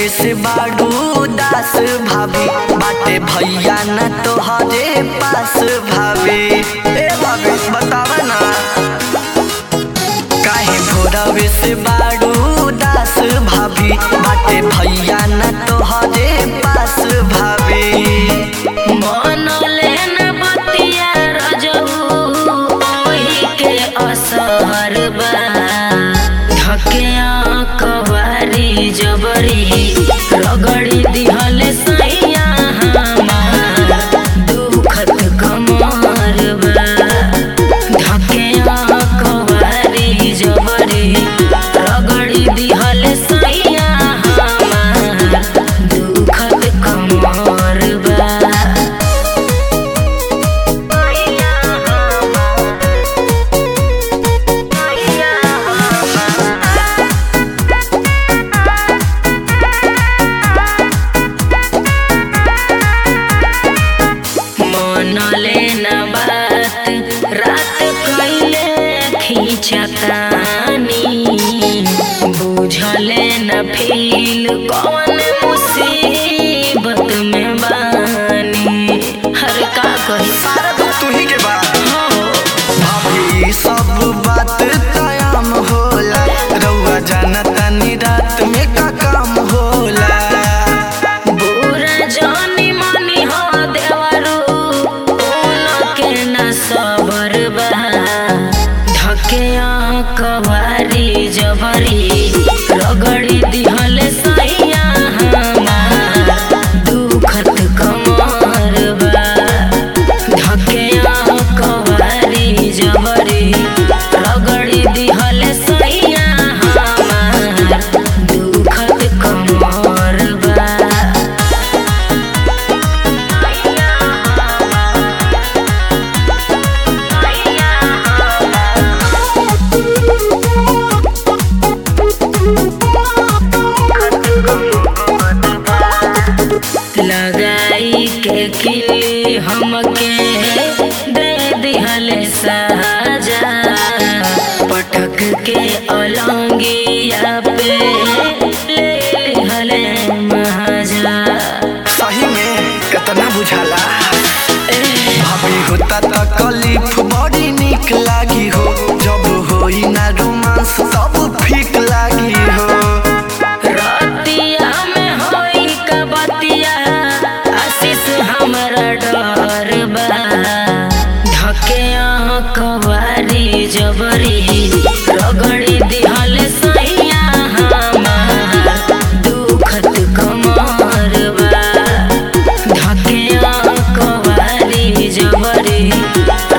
से बाड़ू दास भाभी बाटे भैया न तोहरे पास भाभी ए भाभी बतावा ना काहे भोरवे से बाड़ू दास भाभी बाटे भैया न तोहरे पास भाभी मनले न बतिया रजऊ ओही के असर बा धकिया कवारी जबरी रगड़ी दिहल सैया हमार दुखत कमर बा धकिया कवारी जबरी रगड़ी दिहल सैया हमार दुखत कमर बा मनले न बात रात कैले खींचतानी बुझले न फील कौन मुसीबत में बानी हर का कही सारा दुख तू ही के बा हो भाभी सब बात तयाम होला रउआ जानता नी रात में का काम होला बुरा जानी मानी हो देवरू उनके न सबर बा धके कवारी जबरी रगड़ी दिहल सैया हमार दुखत कमर बा धके कवारी जबरी रगड़ी दिहल सैया हमार दुखत कमर बा लगाई के किली हमके दे दिहल साजा पटक के अलंगिया पे ले लिहल महाजा सही में कितना बुझाला भाभी होता तकलीफ बड़ी निक लागी हो जब होई ना रोमांस सब फीक लागी हो रतिया में होई का बतिया आशीष हमरा डर बा धके कवारी जबरी रगड़ी दिहल सैया हमार दुखत कमर बा धके कवारी जबरी